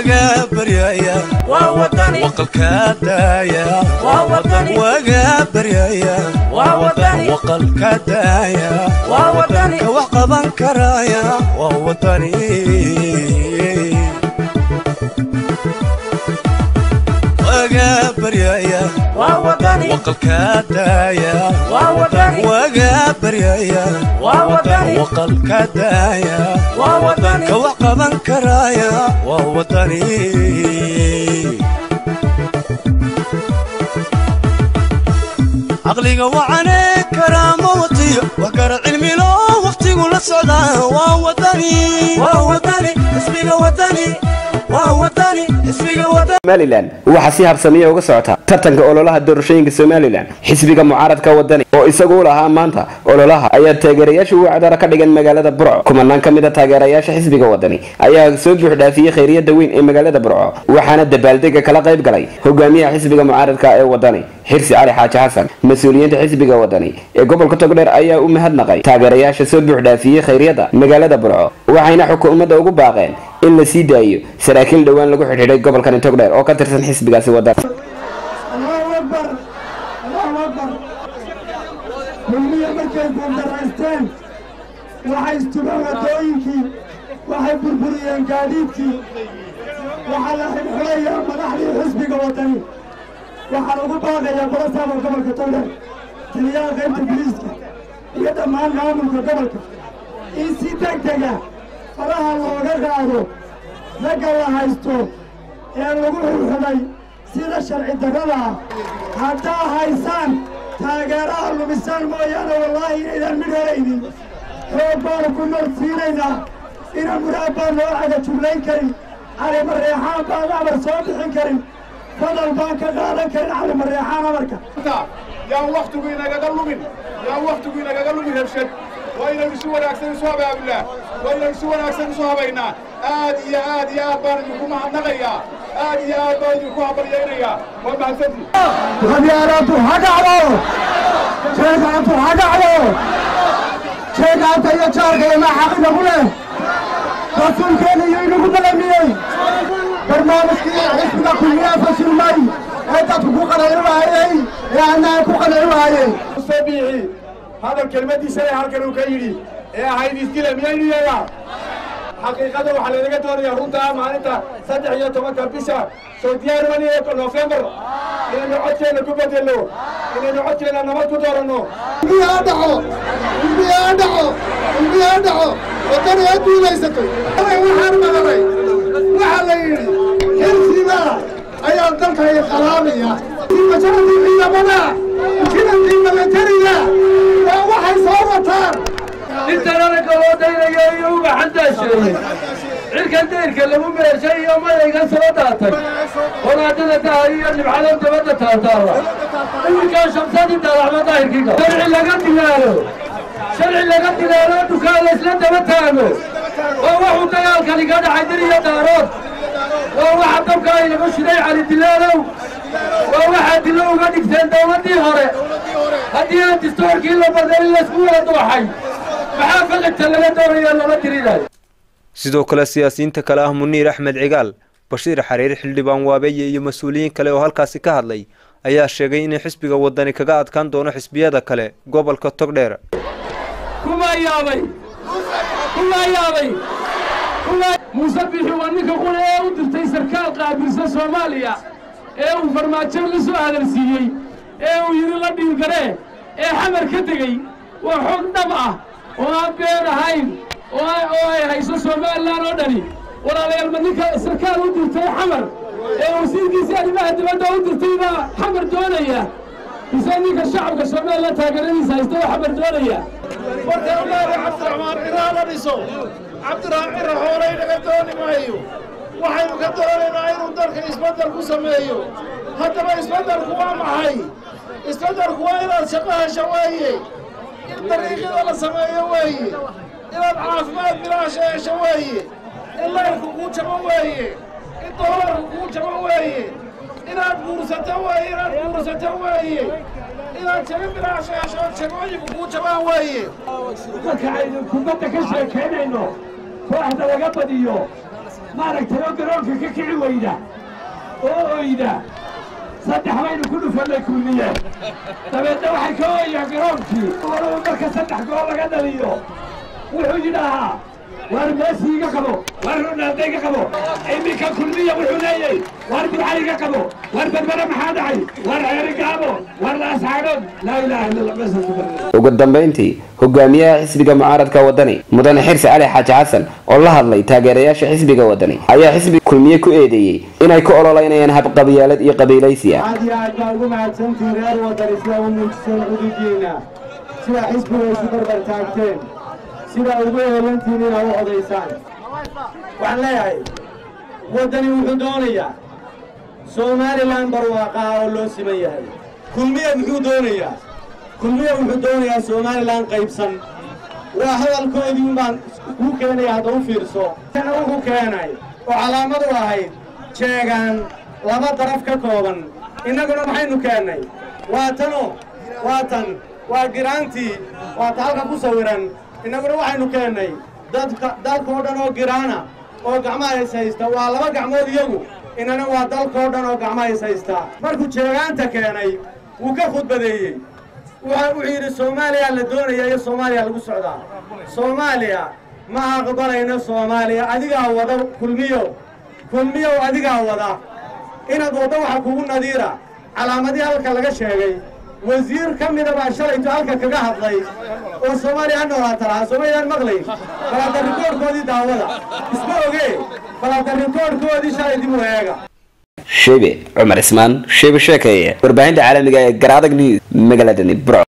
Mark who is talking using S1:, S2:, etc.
S1: waga baryaya
S2: waa wadani
S1: waqalka daaya
S2: waa wadani
S1: waga baryaya
S2: waa wadani
S1: waqalka daaya
S2: waa wadani
S1: ka wax qaban karaya waa wadani waga baryaya
S2: waa wadani
S1: waqalka daaya
S2: waa wadani
S1: waga baryaya
S2: waa wadani
S1: waqalka daaya
S2: waa wadani
S1: ka wax qaban karaya waa wadani caqliga wacane karaama watiyo wax kara cilmilo waqtigu la socdaa waa wadani waa wadani ismiga wadani waa wadani ismiga wadani
S3: somalilan waxaa si habsamiya uga socota tartanka ololaha doorashooyinka somalilan xisbiga mucaaradka wadani oo isagu u lahaa maanta ololaha ayaa taageerayaasha ugu cadara ka dhigan magaalada burco kumanaan ka mid a taageerayaasha xisbiga wadani ayaa soo buuxdhaafiyey khayriyada weyn ee magaalada burco waxaana dabaaldega kala qayb galay hogaamiyaha xisbiga mucaaradka ee wadani xirsi cali xaaji xasan mas-uuliyiinta xisbiga wadani ee gobolka togdheer ayaa u mahadnaqay taageerayaasha soo buuxdhaafiyey khayryada magaalada burco waxayna xukuumadda ugu baaqeen in la sii daayo saraakiil dhowaan lagu xidhiidhay gobolkani togdheer oo ka tirsan xisbigaasi wadani
S4: allahu akbar allahu akbar kulmiya markay guuldaraysteen waxay istubeen waddooyinkii waxay burburiyeen gaadiidkii waxaa la xidhxidhayaa madaxdii xisbiga waddani waxaa lagu baaqayaa barasaaba gobolka togdheer taliyaha qaybta biliiska iyo dhammaan maamulka gobolka in si deg dega faraha looga qaado ragga la haysto ee lagu xidhxidhay sida sharci darrada ah haddaa haysaan taageeraha lumisaan mooyaane wallaahi inaydaan midh helaynin xoog baanu ku marsiinaynaa ina muraad baan loo cagajublayn karin cali mareexaan baan amar soo bixin karin fadal baan ka qaadan karin cali mareexaan amarka
S5: yaan waktigu inagaga lumin yaan waktigu inagaga lumin rabshad waa inaynu si wanaagsan isu habaabulaa waa inaynu si wanaagsan isu habaynaa aad iyo aad iyo aad baan idinku mahadnaqayaa aad iyo aad baan idinku habaryaynayaa waa mahadsantii
S4: qabyaaladu ha dhacdo jeegaantu ha dhacdo jeegaanta iyo jaarka ima xaqida ku leh rasuulkeena iyo inagu balamiyey barnaamijkii xisbiga kulmiyaa fashilmay ee dadku ku qanacin waayey ee annaan ku qanacin waayey
S5: mustabiixi hadal kelmadiisana halkan uu ka yidhi ee ahayd isdila miyaynu yeegaa xaqiiqada waxaa laynaga doonayaa runtaa maalinta saddex iyo tobanka bisha soo diyaarmani ee nofembar inaynu codkeenna ku bedelno inaynu codkeenna nabad ku dooranno
S4: ilmihi ha dhaco ilmihi ha dhaco ilmihi ha dhaco waddani ha duulaysato waxaan maqlay waxaa la yidhi xilsiga ayaa dalka qalaabaya majaradii ciidamada jidankii milatariga waa waxay soo wataan
S6: intan anaga loo daynayo iyo uga xandaasheeyey cirkan dayrka lagu meeshay iyo mayayga soo daatay walaadada tahay iyo dhibcado dabadda taataala iminkaa shamsadii daalaxma daahirkiiga sharci laga dilaalo sharci laga dilaalo dukaan laysla daba taago waa waxuu dagaalkani ka dhacay dir iyo daarood waa waxa dabka aynagu shiday cali dilaalow waa waxaa dilo uga dhigteen dawladdii hore haddii aan distoorkii la baday in laysku wada dooxay maxaa faqidta laga doonayo lama tirinayo
S7: sidoo kale siyaasiyiinta kale ah muniir axmed cigaal bashiir xariir xildhibaan waabeeye iyo mas-uuliyiin kale oo halkaasi ka hadlay ayaa sheegay inay xisbiga wadani kaga adkaan doono xisbiyada kale gobolka togdheer
S6: kumaa yaabay kumaa yaabay muuse bixi waa ninka qule ee u dirtay sarkaal qaabilsan soomaaliya ee uu farmaajo la soo hadalsiiyey ee uu yidhi la dhiilgaree ee xamar ka tegey waa xoog dhab ah oo aan been ahayn oo ay hayso somalilan oo dhani walaalayaal ma ninka sarkaal u dirtay xamar ee wasiirkiisii arrimaha dibadda u dirtay baa xamar doonaya mise ninka shacabka somalilan taageeradiisa haysta oo xamar doonaya
S5: marka ilaali cabdiraxmaan ciraa la dhiso cabdiraxmaan cira xoolay naga dooni maayo waxaynu ka doonaynaa inuu dalka isbeddel ku sameeyo haddaba isbeddelku waa maxay isbeddelku waa inaad shaqo hesho weeye in dariiqyada la sameeyo weeye inaad caafimaad bilaasha hesho weeye in layrku kuu jabo weeye in doolarku kuu jabo weeye inaad guursato weeye inaad guursato weeye inaad jabi bilaasha hesho jabooyinku kuu jabaan weeye
S6: marka aynu kubadda ka sheekaynayno kooxda laga badiyo maaragtay oo garoonka ka kici weyda oo oyda saddex baynu ku dhufannay kulmiye dabeedna waxay ka ooyaan garoonkii walaba marka saddex gool laga dhaliyo wuxuu yidhaahaa waar meesi iga qabo waar ronaaldo iga qabo iminka kulmiya wuxuu leeyahay waar burca iga qabo waar berbere maxaa dhacay waar ceeri gaabo waar laasxaagood laa ilaaha illa allah meesaasu barnay
S3: ugu dambayntii hogaamiyaha xisbiga mucaaradka wadani mudane xirsi cali xaaji xasan oo la hadlay taageerayaasha xisbiga wadani ayaa xisbiga kulmiye ku eedeeyey inay ku ololeynayaan habqabyaalad iyo qabiilaysi ah
S4: aad iyo aad baa ugu mahadsantihiin reer wadani sida u muujiseen xuduudiinna sida xisbiga isu barbar taagteen sida ugu heelantihiin inaa u odaysaan waxaan leeyahay waddani wuxuu doonayaa somalilan barwaaqaa oo loo siman yahay kulmiye muxuu doonayaa kulmiye wuxuu doonayaa somalilan qaybsan waa hadalkoodii unbaan kuu keenaya hadda u fiirso kana wuxuu keenay oo calaamad u ahayd jeegaan laba daraf ka kooban innaguna maxaynu keennay waa tano waa tan waa giraantii waa ta halka ku sawiran innaguna waxaynu keennay dadka dalkoo dhan oo giraana oo gacmaha is haysta waa laba gacmood iyagu inana waa dalkoo dhan oo gacmaha is haysta markuu jeegaanta keenay wuu ka khudbadeeyey wuxuu wuxuu yidhi soomaaliya la doonaya iyo soomaaliya lagu socdaa soomaaliya ma aqbalayno soomaaliya adigaa wada kulmiyow kulmiyow adigaa wada inaad waddo waxa kugu nadiira calaamadii halka laga sheegay wasiir ka mida baa shalayto halka kaga hadlay oo soomaaliya ha noolaata lahaa soomaaliyan maqlay balaata rikoorkoodii daawada isma ogee balaata rikoorkoodii shalay dib u eega
S3: shebe cumar ismaan shebe sheekeeye warbaahinta caalamiga ee garaadag news magaaladani burco